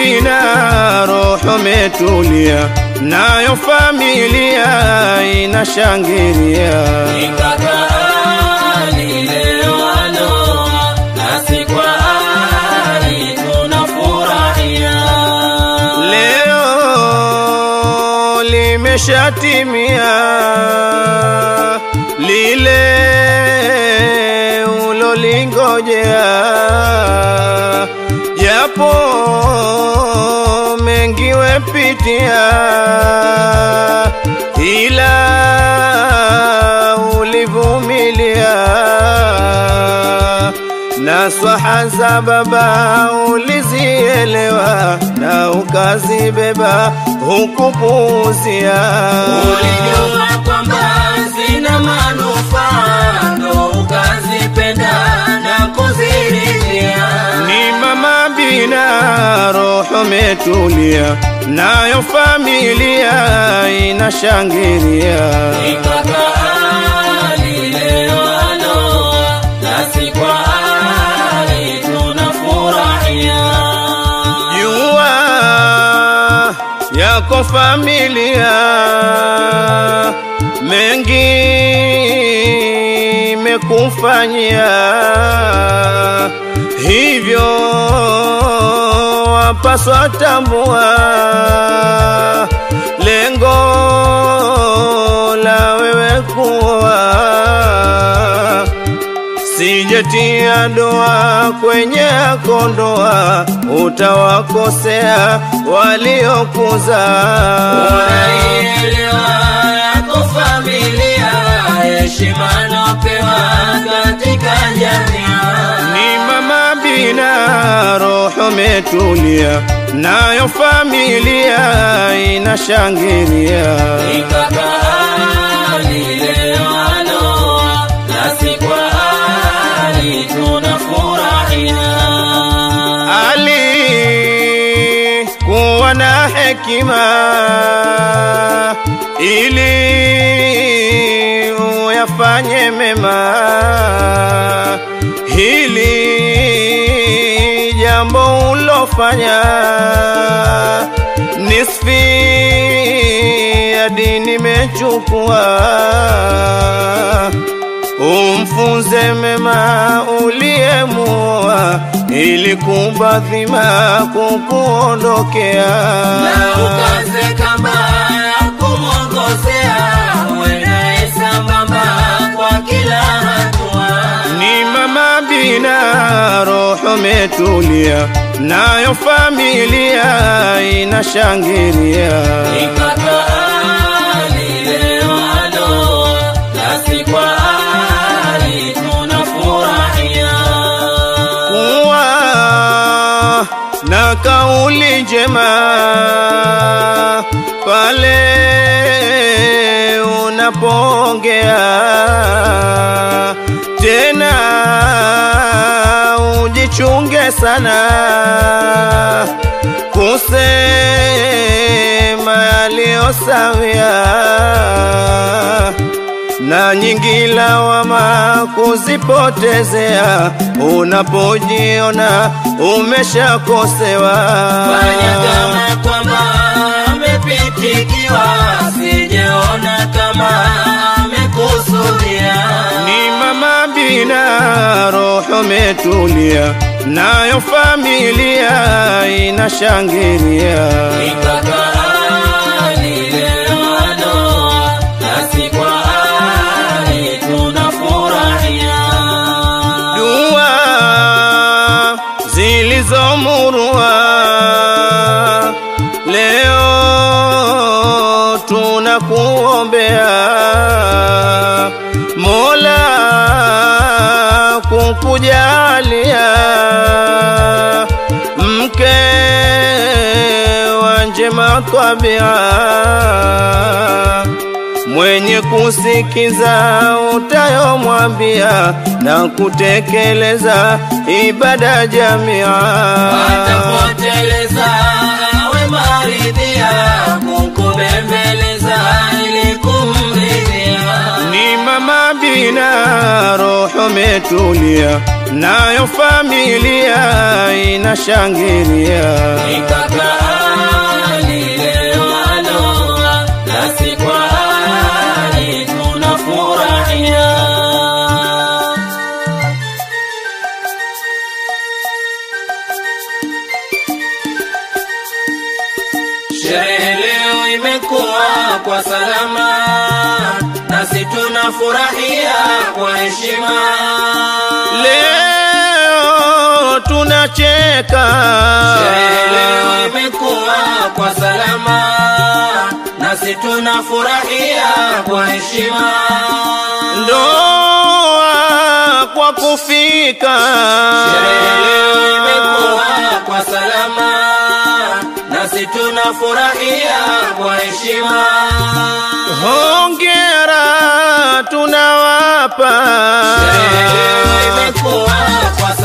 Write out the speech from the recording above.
bina roho metulia, nayo familia inashangilia. Nikakaani leo aloa, nasi kwa ari tunafurahia. Leo limeshatimia lile ulolingojea, japo mengi wepitia, ila ulivumilia na swaha za baba ulizielewa na ukazibeba hukupuuzia. Ulijua kwamba zina manufaa, ndo ukazipenda na kuziridhia. Ni mama bina roho metulia, nayo familia inashangilia. Nikakaani leo aloa, nasi kwa ari tunafurahia. Jua yako familia mengi mekufanyia, hivyo wapaswa tambua lengo la wewe kuwa sijetia doa kwenye kondoa, utawakosea waliokuza. Unaielewa yako familia, heshima napewa katika jamii. Ni mama bina roho metulia, nayo familia inashangilia. Nikakaani leo aloa, nasi kwa ari tunafurahia. alikuwa na hekima ili uyafanye mema. Hili jambo ulofanya nisfi ya dini mechukua umfunze mema uliyemua, ili kubadhima kukuondokea. Na ukaze kamba ya kumwongozea, uendaye sambamba kwa kila hatua. Ni mama bina roho metulia, nayo familia inashangilia. Nikakaani leo aloa, nasi kwa ari tunafurahia. kuwa na kauli njema pale unapoongea, tena ujichunge sana kusema yaliyosawia na nyingi lawama kuzipotezea unapojiona umeshakosewa. Fanya kama kwamba amepitikiwa, sijeona kama amekusudia. Ni mama bina roho metulia, nayo familia inashangilia. Nikakaani leo aloa, nasi kwa ari tunafurahia. Dua zilizomurua leo tunakuombea Mola kukujalia mke wa njema tabia mwenye kusikiza utayomwambia na kutekeleza ibada jamia. Atapoteleza awe maridhia, kukubembeleza ili kumridhia. Ni mama bi Amina, roho metulia, nayo familia inashangilia. Nikaka Ali leo aloa, nasi kwa Ali tunafurahia. Sherehe leo imekuwa kwa salama, nasi tunafurahia kwa heshima. Leo tunacheka, Sherehe leo imekuwa kwa salama, nasi tunafurahia kwa heshima. ndoa kwa kufika, Sherehe leo imekuwa kwa salama, nasi tunafurahia kwa heshima. hongera tunawapa, Sherehe leo imekuwa kwa